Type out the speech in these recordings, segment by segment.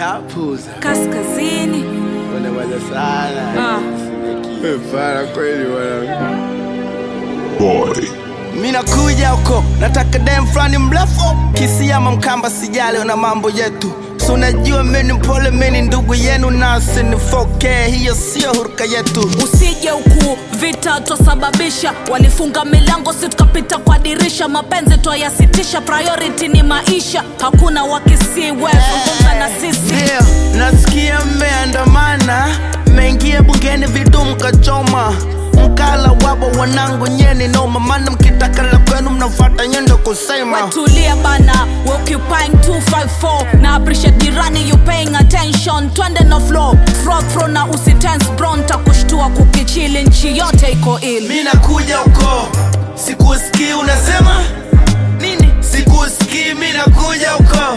Kapuza. kaskazini Wanawaza sana. Ah. Para kweli wana. boy. Mimi nakuja huko, nataka dem fulani mrefu, kisiama mkamba, sijali na mambo yetu. So unajua mimi ni mpole, mimi ni ndugu yenu, nasi ni 4K, hiyo sio huruka yetu. usije huku vita twasababisha walifunga milango si tukapita kwa dirisha mapenzi twayasitisha priority ni maisha hakuna wakisiwezungumza na sisi Ndio, nasikia mmeandamana, mmeingia bungeni vitu mkachoma mkala wabo wanangu nyeni noma, maana mkitaka la kwenu mnafuata nyendo kusema wetulia bana we occupying 254 na appreciate jirani you paying attention twende no flow fro fro na usitense bro ntakushtua kukichili nchi yote iko ili mi nakuja huko sikusikii unasema nini sikusikii mi nakuja huko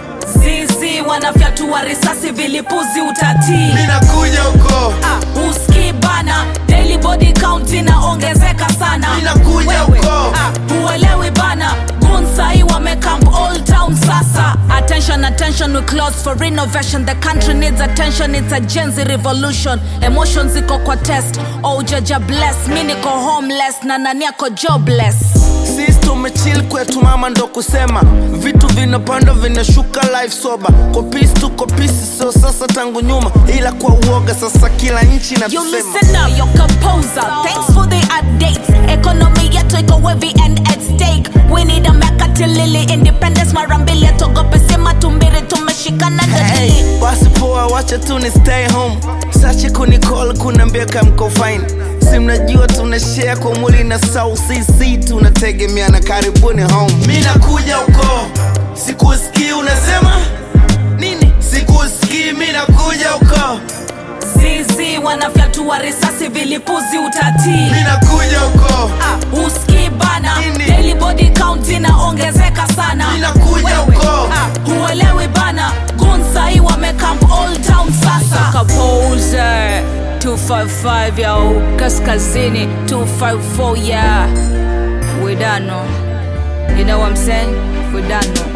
zizi wanafyatua risasi vilipuzi utatii mi nakuja huko Ah, uski bana daily body count inaongezeka sana Ninakuja Wewe, huko. ah, huelewi bana gunsai wamecamp all town sasa attention attention we close for renovation the country needs attention it's a genzi revolution emotions ziko kwa test oujaja bless mi niko homeless na nani ako jobless sisi tumechill kwetu mama ndo kusema vitu vinapanda vinashuka life soba kopisi tu kopisi sio sasa tangu nyuma ila kwa uoga sasa kila nchi You natusema listen now, your composer. Thanks for the updates. Economy yetu iko wavy and at stake. We need a mekati lili independence mara mbili atogope sema tumbiri tumeshikana Hey, ndadili. basi poa wacha tu ni stay home sache kunicall kunaambia kamko fine si mnajua tuna share kwa mwili na sau sisi tunategemeana karibuni home mi nakuja huko sikusikii unasema nini sikusikii mi nakuja huko Zizi wanafyatua risasi vilipuzi utatii. mi nakuja huko Ah, uski bana Nini? daily body count inaongezeka sana Ninakuja Wewe, huko. ah, huelewi bana gunsai wamecamp all town sasa Kapoze 255 yo kaskazini 254 yeah we done know. you know what I'm saying we done know.